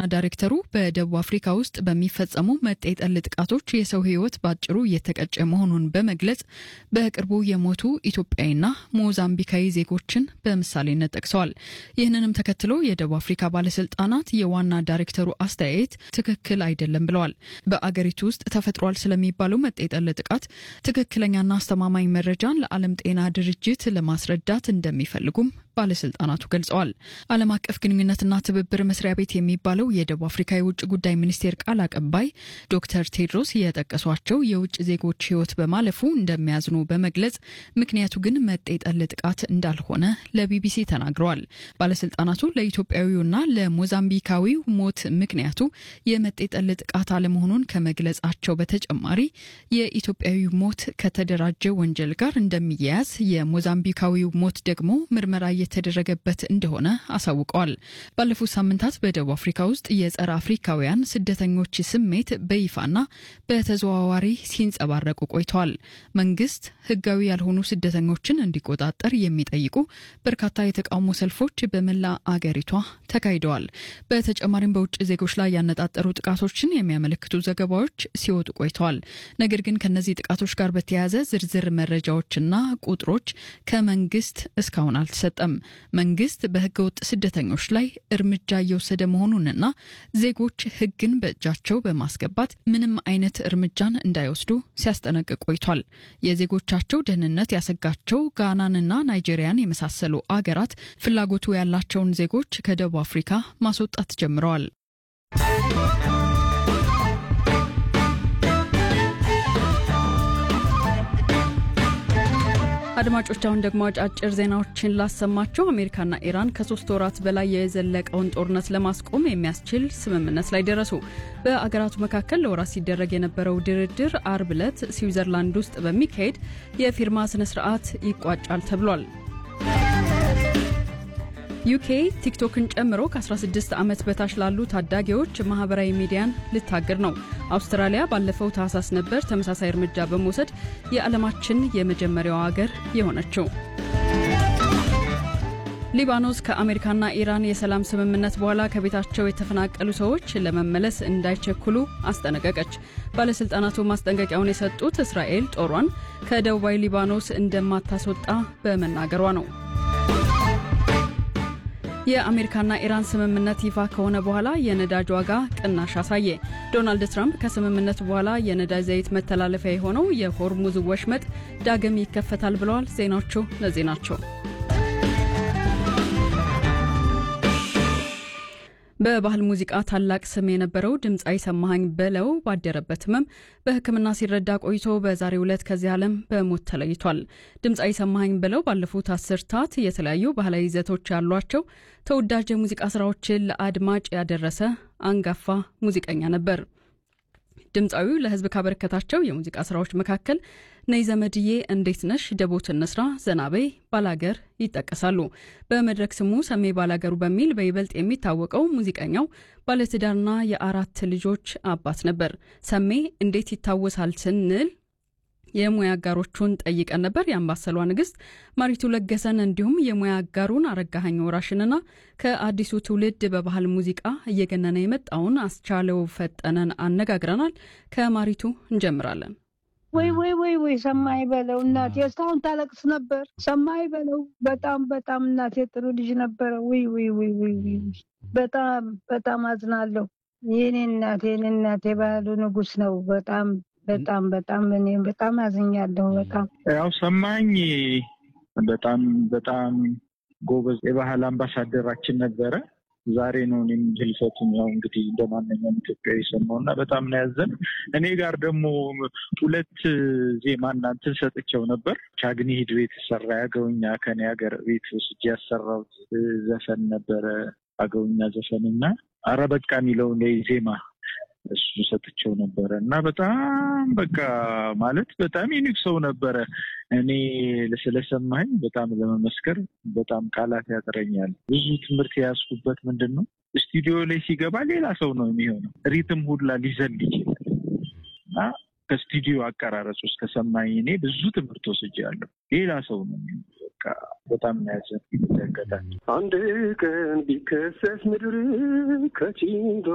ዳይሬክተሩ በደቡብ አፍሪካ ውስጥ በሚፈጸሙ መጤጠል ጥቃቶች የሰው ሕይወት በአጭሩ እየተቀጨ መሆኑን በመግለጽ በቅርቡ የሞቱ ኢትዮጵያዊና ሞዛምቢካዊ ዜጎችን በምሳሌነት ጠቅሰዋል። ይህንንም ተከትሎ የደቡብ አፍሪካ ባለስልጣናት የዋና ዳይሬክተሩ አስተያየት ትክክል አይደለም ብለዋል። በአገሪቱ ውስጥ ተፈጥሯል ስለሚባለው መጤጠል ጥቃት ትክክለኛና አስተማማኝ መረጃን ለዓለም ጤና ድርጅት ለማስረዳት እንደሚፈልጉም ባለስልጣናቱ ገልጸዋል። ዓለም አቀፍ ግንኙነትና ትብብር መስሪያ ቤት የሚባለው የደቡብ አፍሪካ የውጭ ጉዳይ ሚኒስቴር ቃል አቀባይ ዶክተር ቴድሮስ የጠቀሷቸው የውጭ ዜጎች ሕይወት በማለፉ እንደሚያዝኑ በመግለጽ ምክንያቱ ግን መጤጠል ጥቃት እንዳልሆነ ለቢቢሲ ተናግረዋል። ባለስልጣናቱ ለኢትዮጵያዊውና ለሞዛምቢካዊው ሞት ምክንያቱ የመጤጠል ጥቃት አለመሆኑን ከመግለጻቸው በተጨማሪ የኢትዮጵያዊው ሞት ከተደራጀ ወንጀል ጋር እንደሚያያዝ፣ የሞዛምቢካዊው ሞት ደግሞ ምርመራ የተደረገበት እንደሆነ አሳውቀዋል። ባለፉት ሳምንታት በደቡብ አፍሪካ ውስጥ የጸረ አፍሪካውያን ስደተኞች ስሜት በይፋና በተዘዋዋሪ ሲንጸባረቁ ቆይተዋል። መንግስት ህጋዊ ያልሆኑ ስደተኞችን እንዲቆጣጠር የሚጠይቁ በርካታ የተቃውሞ ሰልፎች በመላ አገሪቷ ተካሂደዋል። በተጨማሪም በውጭ ዜጎች ላይ ያነጣጠሩ ጥቃቶችን የሚያመለክቱ ዘገባዎች ሲወጡ ቆይተዋል። ነገር ግን ከነዚህ ጥቃቶች ጋር በተያያዘ ዝርዝር መረጃዎችና ቁጥሮች ከመንግስት እስካሁን አልተሰጠም። መንግስት በህገ ወጥ ስደተኞች ላይ እርምጃ እየወሰደ መሆኑንና ዜጎች ህግን በእጃቸው በማስገባት ምንም አይነት እርምጃን እንዳይወስዱ ሲያስጠነቅቅ ቆይቷል። የዜጎቻቸው ደህንነት ያሰጋቸው ጋናንና ናይጄሪያን የመሳሰሉ አገራት ፍላጎቱ ያላቸውን ዜጎች ከደቡብ አፍሪካ ማስወጣት ጀምረዋል። አድማጮች አሁን ደግሞ አጫጭር ዜናዎችን ላሰማችሁ። አሜሪካና ኢራን ከሶስት ወራት በላይ የዘለቀውን ጦርነት ለማስቆም የሚያስችል ስምምነት ላይ ደረሱ። በአገራቱ መካከል ለወራት ሲደረግ የነበረው ድርድር አርብ ዕለት ስዊዘርላንድ ውስጥ በሚካሄድ የፊርማ ስነ ስርዓት ይቋጫል ተብሏል። ዩኬ ቲክቶክን ጨምሮ ከ16 ዓመት በታች ላሉ ታዳጊዎች ማህበራዊ ሚዲያን ልታግድ ነው። አውስትራሊያ ባለፈው ታህሳስ ነበር ተመሳሳይ እርምጃ በመውሰድ የዓለማችን የመጀመሪያው አገር የሆነችው። ሊባኖስ ከአሜሪካና ኢራን የሰላም ስምምነት በኋላ ከቤታቸው የተፈናቀሉ ሰዎች ለመመለስ እንዳይቸኩሉ አስጠነቀቀች። ባለሥልጣናቱ ማስጠንቀቂያውን የሰጡት እስራኤል ጦሯን ከደቡባዊ ሊባኖስ እንደማታስወጣ በመናገሯ ነው። የአሜሪካና ኢራን ስምምነት ይፋ ከሆነ በኋላ የነዳጅ ዋጋ ቅናሽ አሳየ። ዶናልድ ትራምፕ ከስምምነቱ በኋላ የነዳጅ ዘይት መተላለፊያ የሆነው የሆርሙዝ ወሽመጥ ዳግም ይከፈታል ብለዋል። ዜናዎቹ እነዚህ ናቸው። በባህል ሙዚቃ ታላቅ ስም የነበረው ድምፃዊ ሰማሃኝ በለው ባደረበት ህመም በሕክምና ሲረዳ ቆይቶ በዛሬው ዕለት ከዚህ ዓለም በሞት ተለይቷል። ድምፃዊ ሰማሃኝ በለው ባለፉት አስርታት የተለያዩ ባህላዊ ይዘቶች ያሏቸው ተወዳጅ የሙዚቃ ስራዎችን ለአድማጭ ያደረሰ አንጋፋ ሙዚቀኛ ነበር። ድምፃዊው ለህዝብ ካበረከታቸው የሙዚቃ ስራዎች መካከል ነይ ዘመድዬ፣ እንዴት ነሽ፣ ደቦት እንስራ፣ ዘናበይ፣ ባላገር ይጠቀሳሉ። በመድረክ ስሙ ሰሜ ባላገሩ በሚል በይበልጥ የሚታወቀው ሙዚቀኛው ባለትዳርና የአራት ልጆች አባት ነበር። ሰሜ እንዴት ይታወሳል ስንል የሙያ አጋሮቹን ጠይቀን ነበር። የአምባሰሏ ንግስት ማሪቱ ለገሰን እንዲሁም የሙያ አጋሩን አረጋኸኝ ወራሽንና ከአዲሱ ትውልድ በባህል ሙዚቃ እየገነነ የመጣውን አስቻለው ፈጠነን አነጋግረናል። ከማሪቱ እንጀምራለን። ወይ ወይ ወይ ወይ ሰማይ በለው እናቴ እስካሁን ታለቅስ ነበር። ሰማይ በለው በጣም በጣም እናቴ ጥሩ ልጅ ነበረ። ወይ ወይ ወይ ወይ በጣም በጣም አዝናለሁ። የኔ እናቴ የኔ እናቴ ባህሉ ንጉስ ነው። በጣም በጣም በጣም እኔ በጣም አዝኛለሁ። በጣም ያው ሰማኝ በጣም በጣም ጎበዝ የባህል አምባሳደራችን ነበረ። ዛሬ ነው እኔም ህልፈቱን ያው እንግዲህ እንደማንኛውም ኢትዮጵያዊ ሰማው እና በጣም ነው ያዘን። እኔ ጋር ደግሞ ሁለት ዜማ እናንትን ሰጥቼው ነበር። ቻግኒ ሂድሮ የተሰራ ያገውኛ ከኔ ሀገር ቤት ወስጄ ያሰራሁት ዘፈን ነበረ አገውኛ ዘፈን እና አረ በቃ የሚለውን ዜማ እሱ ሰጥቼው ነበረ እና በጣም በቃ ማለት በጣም ዩኒክ ሰው ነበረ። እኔ ስለሰማኝ በጣም ለመመስከር በጣም ቃላት ያጥረኛል። ብዙ ትምህርት የያዝኩበት ምንድን ነው ስቱዲዮ ላይ ሲገባ ሌላ ሰው ነው የሚሆነው። ሪትም ሁላ ሊዘል ይችላል እና ከስቱዲዮ አቀራረጽ ውስጥ ከሰማኝ እኔ ብዙ ትምህርት ወስጃለሁ። ሌላ ሰው ነው በቃ በጣም ያዘን ይመለከታል። አንድ ቀን ቢከሰስ ምድር ከቺንዶ